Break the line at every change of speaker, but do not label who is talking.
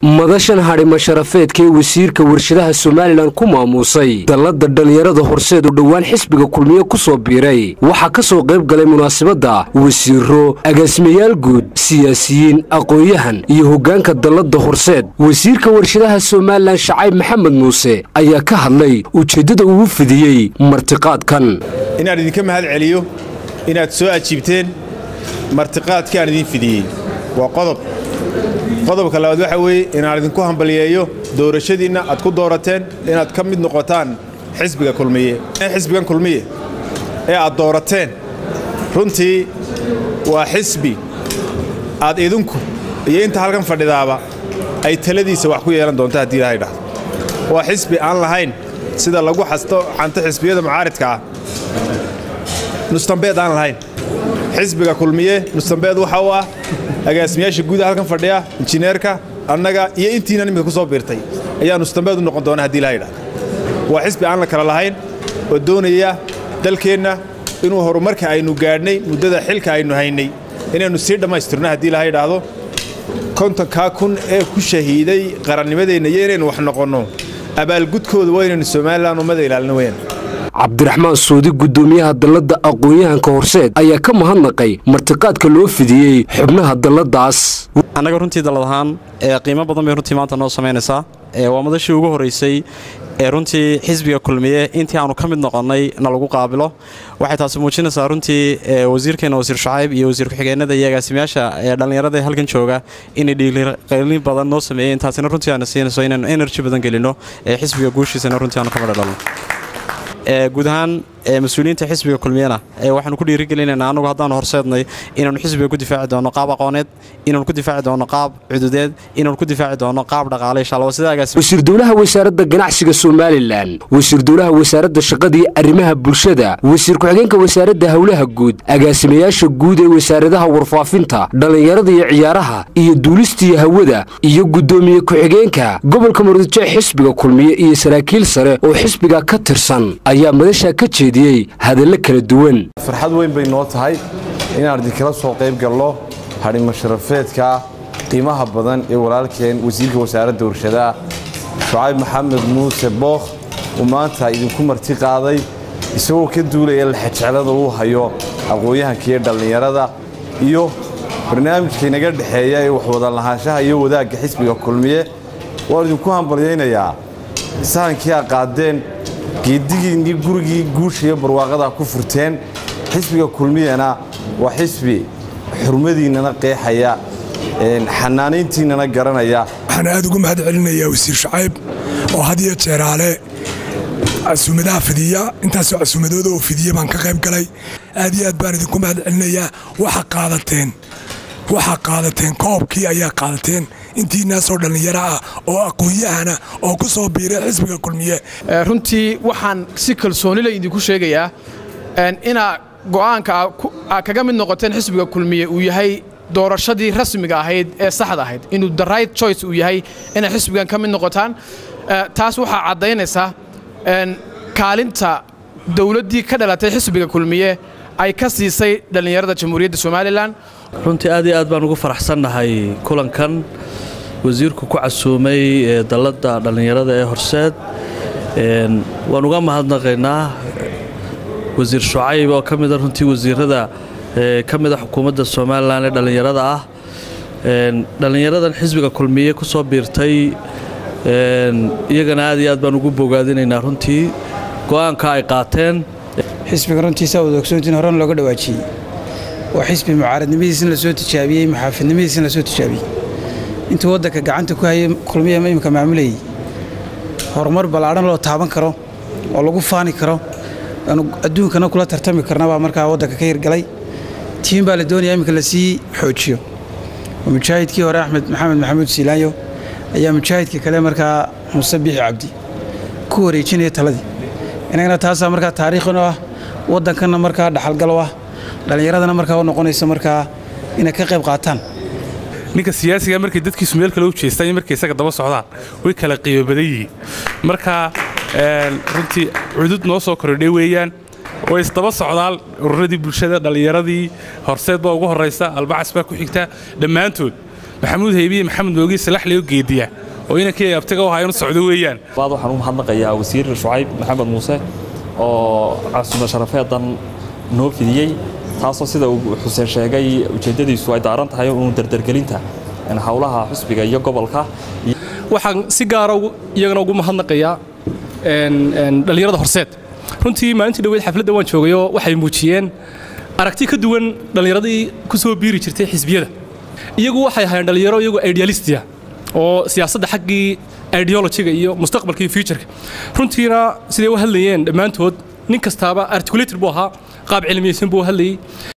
madashan hadhima sharafeedka ee wasiirka warshadaha somalilan ku maamuusay dallada dhallinyarada horseed oo dhowaan xisbiga kulmiye ku soo biiray waxaa ka soo qayb galay munaasabadda wasiiro agaasimayaal guud siyaasiyiin aqoon-yahan iyo hoggaanka dallada horseed wasiirka warshadaha somalilan shacayb maxamed muuse ayaa ka hadlay ujeeddada ugu fidiyey martiqaadkan
inaan idinka mahad celiyo inaad soo ajiibteen martiqaadkii aan idin fidiyey waa qodob qodobka labaad waxa weeye inaan idinku hambaliyeeyo doorashadiinna aad ku doorateen inaad ka mid noqotaan xisbiga kulmiye xisbigan kulmiye ee aad doorateen runtii waa xisbi aad idinku iyo inta halkan fadhidaaba ay taladiisa wax ku yeelan doonto haddii ilahay dhahdo waa xisbi aan lahayn sida lagu xasto xanto xisbiyada mucaaridka ah nustambeed aan lahayn xisbiga kulmiye nustambeed waxa uu ah agaasimayaasha guuda halkan fadhiya injineerka annaga iyo intiina nimika ku soo biirtay ayaa nustambeed u noqon doona haddii ilahay dhahdo waa xisbi aan la kala lahayn oo doonaya dalkeenna inuu horumarka aynu gaadhnay muddada xilka aynu haynay inaynu sii dhammaystirno haddii ilahay dhahdo kontonkaa kun ee ku shahiiday qarannimadeenna iyo inaynu wax noqonno abaalgudkooda waa inaynu somalilan ummada ilaalino weyaan
cabdiraxmaan suudi guddoomiyaha dalladda aqoon-yahanka horseed ayaa ka mahadnaqay martiqaadka loo fidiyey xubnaha dalladaas
annaga runtii dallad ahaan ee qiimo badan bay runtii maanta noo samaynaysaa waa madashii ugu horraysay ee runtii xisbiga kulmiye intii aanu ka mid noqonnay na lagu qaabilo waxay taasi muujinaysaa runtii wasiirkeenna wasiir shacayb iyo wasiir ku-xigeenada iyo agaasimayaasha ee dhallinyarada ee halkan jooga inay dhiiliqaylin badan noo sameeyeen taasina runtii aana siinayso inaanu enerji badan gelinno ee xisbiga guushiisana runtii aanu ka madha dhalno guud ahaan mas-uuliyiinta xisbiga kulmiyena waxaanu ku dhiirigelinaynaa annagu haddaanu horseednay inaannu xisbiga ku difaaci doonno qaab aqooneed inaanu ku difaaci doonno qaab cududeed inaanu ku difaaci doonno qaab dhaqaale insha allah sidaagaas
wasiir dowlaha wasaaradda ganacsiga somalilan wasiir dowlaha wasaaradda shaqada iyo arrimaha bulshada wasiir ku-xigeenka wasaaradda howlaha guud agaasimayaasha guud ee wasaaradaha warfaafinta dhallinyarada iyo ciyaaraha iyo duulistiiyo hawada iyo guddoomiye ku-xigeenka gobolka murudijeec xisbiga kulmiye iyo saraakiil sare oo xisbiga ka tirsan ayaa madashaa ka jeediyey hadallo kala duwan
farxad weyn bay noo tahay inaan idinkala soo qayb galno hadhimo sharafeedka qiimaha badan ee walaalkeen wasiirka wasaaradda warshadaha shucayb maxamed muuse bookh uu maanta idinku marti qaaday isagoo ka duulaya laxajeclada uu hayo aqoon-yahanka iyo dhallinyarada iyo barnaamijka inaga dhexeeya ee waxwada lahaanshaha iyo wadaagga xisbiga kulmiye waan idinku hambalyaynayaa sahankii a qaadeen geedigiinnii gurigii guushiiyo barwaaqadaa ku furteen xisbiga kulmiyana waa xisbi xurmadiinnana qeexaya xanaanayntiinnana garanaya
waxaan aad ugu mahad celinayaa wasiir shacayb oo had iyo jeeraale casuumadaha fidiya intaasoo casuumadooda oo fidiya baan ka qayb galay aad iyo aad baan idinku mahad celinayaa waxa qaadateen waxaa qaadateen koobkii ayaa qaadateen intiinaasoo dhallinyaro ah oo aqoon-yahana oo ku soo biiray xisbiga kulmiye
runtii waxaan si kalsoonila idinku sheegayaa inaa go'aanka aa kaga mid noqoteen xisbiga kulmiye uu yahay doorashadii rasmiga ahayd ee saxda ahayd inuu the right choice uu yahay inay xisbigan ka mid noqotaan taas waxaa caddaynaysaa kaalinta dowladdii ka dhalatay xisbiga kulmiye ay ka siisay dhallinyarada jamhuuriyadda somalilan
runtii aad iyo aad baan ugu faraxsannahay kulankan wasiirku ku casuumay dalladda dhallinyarada ee horseed waan uga mahadnaqaynaa wasiir shucayb oo ka mida runtii wasiirada ka mida xukuumadda somalilan ee dhallinyarada ah dhallinyaradan xisbiga kulmiye ku soo biirtay iyagana aad iyo aad baan ugu bogaadinaynaa runtii go'aanka ay qaateen
xisbiga runtiisa wada ogsoontiin horena looga dhawaajiyey waa xisbi mucaaradnimadiisina la soo tijaabiyey muxaafidnimadiisina la soo tijaabiyey intuu waddanka gacanta ku hayay kulmiya imika maamulayay horumar ballaadhan loo taaban karo oo lagu faani karo aanu adduunkana kula tartami karna baa markaa waddanka ka hirgalay tiin baa la doonaya iminka lasii xoojiyo oo mujaahidkii hore axmed maxamed maxamuud siilaanyo ayaa mujaahidka kale markaa muuse biixi cabdi ku wareejinaya taladii inagana taasaa markaa taariikhinu ah waddankanna markaa dhaxalgalo ah dhallinyaradana markaa u noqonaysa markaa inay ka qayb qaataan
ninka siyaasiga markay dadkiisu meel kale u jeestaan iyo markay isaga daba socdaan way kala qiimo badan yihiin marka runtii cudud noo soo kordhay weeyaan way isdaba socdaan ururadii bulshada dhallinyaradii horseed baa ugu horraysa albacas baa ku xigta dhammaantood maxamuud haybiye maxamed moogi salaxleo geediya oo inankii abtiga u ahaa inu socdo weeyaan
baad waxaan u mahadnaqayaa wasiir shucayb maxamed muuse oo casuuma sharafeedan noo fidiyey taasoo sida uu xuseen sheegay ujeeddadiisu ay daaran tahay uun dardargelinta howlaha xusbiga iyo gobolka
waxaan si gaara iyagana ugu mahadnaqayaa dhallinyarada horseed runtii maalintii dhaweyd xafladda waan joogayoo waxay muujiyeen aragti ka duwan dhallinyaradii ku soo biiri jirtay xisbiyada iyagu waxay ahaayeen dhallinyaro iyagu idealistia oo siyaasadda xaggii ideologiga iyo mustaqbalka iyo futureka runtiina siday u hadlayeen dhammaantood nin kastaaba articulator buu ahaa qaab cilmiyeysan buu hadlayey